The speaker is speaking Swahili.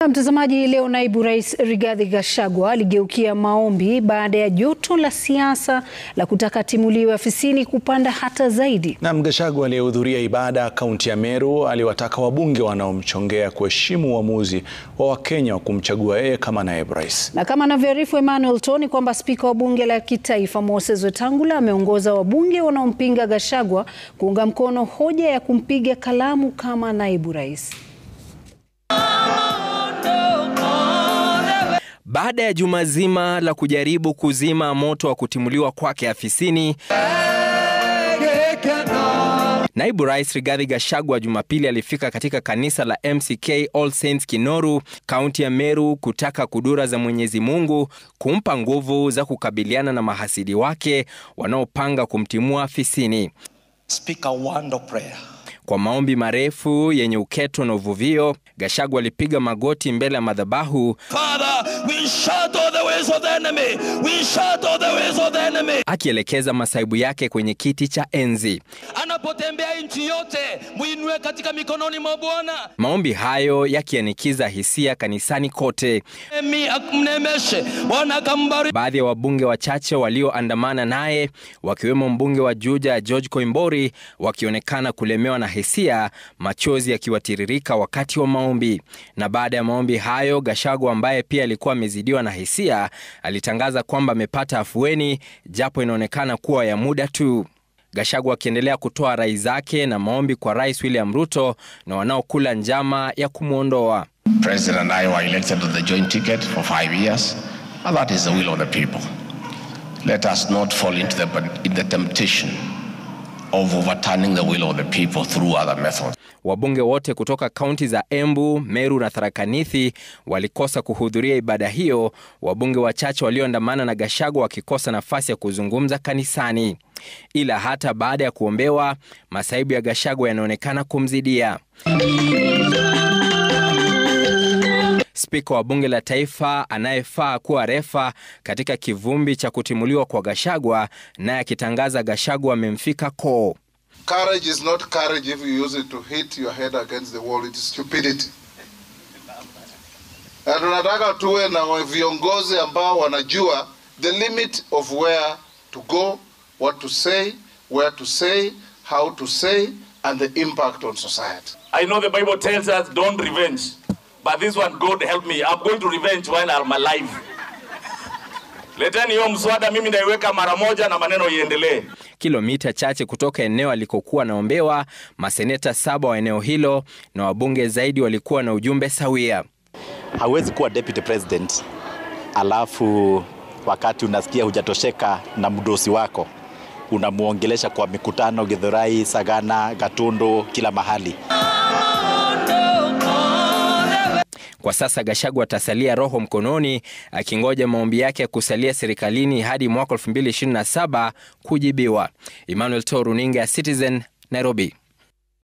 Mtazamaji, leo naibu rais Rigathi Gachagua aligeukia maombi baada ya joto la siasa la kutaka timuliwe afisini kupanda hata zaidi. Na Gachagua aliyehudhuria ibada kaunti ya Meru aliwataka wabunge wanaomchongea kuheshimu uamuzi wa Wakenya wa kumchagua yeye kama naibu rais. Na kama anavyoarifu Emmanuel Tony kwamba spika wa bunge la kitaifa Moses Wetangula ameongoza wabunge wanaompinga Gachagua kuunga mkono hoja ya kumpiga kalamu kama naibu rais. Baada ya juma zima la kujaribu kuzima moto wa kutimuliwa kwake afisini, naibu rais Rigathi Gachagua Jumapili alifika katika kanisa la MCK All Saints Kinoru, kaunti ya Meru, kutaka kudura za Mwenyezi Mungu kumpa nguvu za kukabiliana na mahasidi wake wanaopanga kumtimua afisini. Speak a word of prayer. Kwa maombi marefu yenye uketo na uvuvio, Gachagua alipiga magoti mbele ya madhabahu Father, we shut all the ways of the enemy. We shut all the ways of the enemy. akielekeza masaibu yake kwenye kiti cha enzi. Anapotembea nchi yote, muinue katika mikononi mwa Bwana. Maombi hayo yakianikiza hisia kanisani kote. Emi akumnemeshe. Bwana akambariki. Baadhi ya wabunge wachache walioandamana naye wakiwemo mbunge wa Juja George Koimbori wakionekana kulemewa na hisia, machozi yakiwatiririka wakati wa maombi. Na baada ya maombi hayo, Gachagua ambaye pia alikuwa amezidiwa na hisia alitangaza kwamba amepata afueni, japo inaonekana kuwa ya muda tu. Gachagua akiendelea kutoa rai zake na maombi kwa Rais William Ruto na wanaokula njama ya kumwondoa. President and I were elected on the joint ticket for five years, and that is the will of the people. Let us not fall into the, in the temptation of overturning the will of the people through other methods. Wabunge wote kutoka kaunti za Embu, Meru na Tharaka Nithi walikosa kuhudhuria ibada hiyo, wabunge wachache walioandamana na Gachagua wakikosa nafasi ya kuzungumza kanisani. Ila hata baada ya kuombewa, masaibu ya Gachagua yanaonekana kumzidia. Spika wa bunge la taifa anayefaa kuwa refa katika kivumbi cha kutimuliwa kwa Gachagua, naye akitangaza Gachagua amemfika koo. Courage is not courage if you use it to hit your head against the wall. It is stupidity. Na tunataka tuwe na viongozi ambao wanajua the limit of where to go, what to say, where to say, how to say, and the impact on society. I know the Bible tells us don't revenge. But this one, God help me. I'm going to revenge while I'm alive. Leteni hiyo mswada, mimi naiweka mara moja na maneno iendelee. Kilomita chache kutoka eneo alikokuwa anaombewa, maseneta saba wa eneo hilo na wabunge zaidi walikuwa na ujumbe sawia. Hawezi kuwa deputy president alafu wakati unasikia hujatosheka na mdosi wako unamwongelesha kwa mikutano Githurai, Sagana, Gatundu, kila mahali. Kwa sasa Gachagua atasalia roho mkononi akingoja maombi yake ya kusalia serikalini hadi mwaka 2027 kujibiwa. Emmanuel To, runinga ya Citizen, Nairobi.